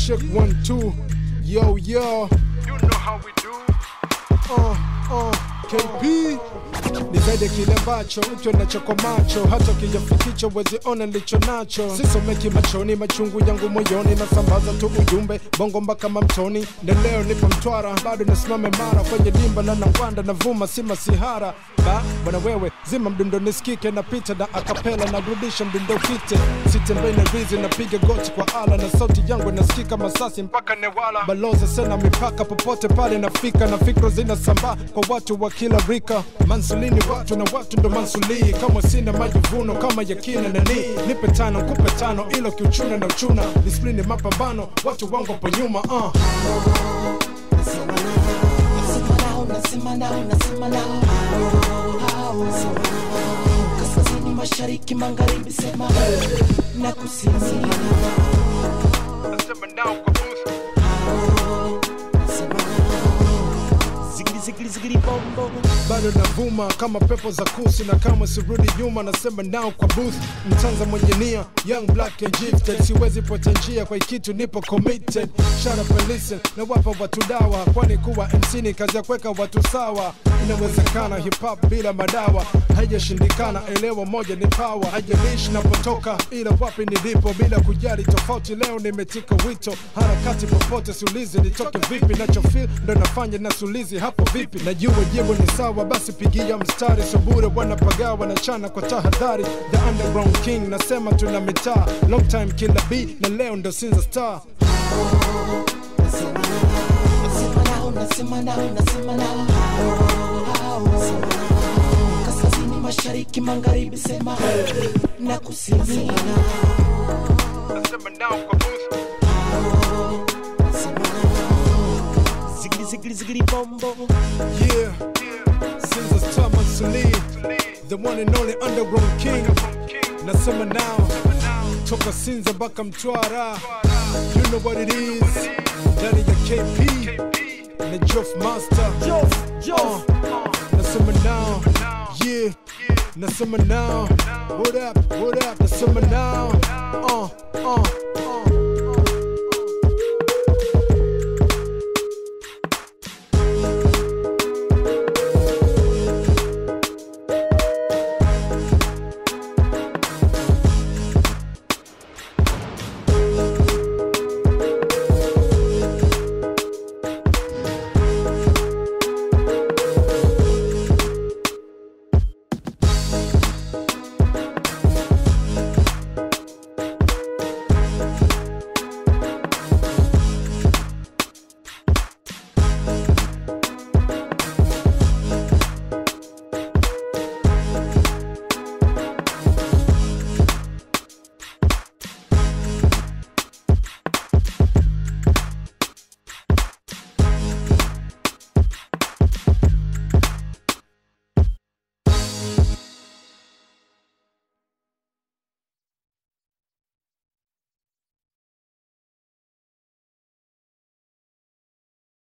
check one two. Yo yo. You know how we do. Uh, uh, KP ni zaidi kile ambacho mtu anachoko macho, hata kijafikicho wezi ona nilicho nacho. Sisomeki machoni, machungu yangu moyoni, nasambaza tu ujumbe bongo mpaka mamtoni. Na leo nipo Mtwara, bado nasimama imara kwenye dimba la Nangwanda, navuma si masihara ba bwana wewe, zima mdundo nisikike, napita na akapela, narudisha mdundo kite, sitembei na rizi, napiga goti kwa ala, na sauti yangu inasikika Masasi mpaka Newala. Balozi sena mipaka, popote pale nafika, na fikra zinasambaa kwa watu wa kila rika. Mansulini watu na watu ndo mansulii, kama sina majivuno kama yakina nani, nipe tano nkupe tano, ilo kiuchuna na uchuna, disiplini mapambano, watu wangu hapo nyuma uh. Nasema nao, nasema nao, nasema nao. Hao. Kaskazini, mashariki, magharibi, sema na kusini. Nasema now kwa booth. Sema nao. Zigili, zigili, zigili, bombo. bado navuma kama pepo za kusi na kama sirudi nyuma nasema nao kwa booth mtanza mwenye nia young black and gifted siwezi pote njia kwa kitu nipo committed shut up and listen na wapa watu dawa kwani kuwa MC ni kazi ya kuweka watu sawa inawezekana hip hop bila madawa haijashindikana elewa moja ni power haijalishi napotoka ila wapi nilipo bila kujali tofauti leo nimetika wito harakati popote siulizi nitoke vipi nachofil ndo nafanya nasulizi hapo vipi najua jibu ni sawa basi pigia mstari subure wanapagawa na chana kwa tahadhari the underground king nasema tuna mitaa long time killer b na leo ndo sinza star Nasema nao, nasema nao, nasema nao. Hao. Kaskazini, mashariki, magharibi, sema na kusini. Nasema now kwa booth. Zigili, zigili, zigili, bombo. yeah sinza star mansuli the one and only underground king nasema now toka sinza mpaka mtwara you know what it is ndani ya kp na jof master Uh, nasema now yeah nasema now what up what up nasema now uh uh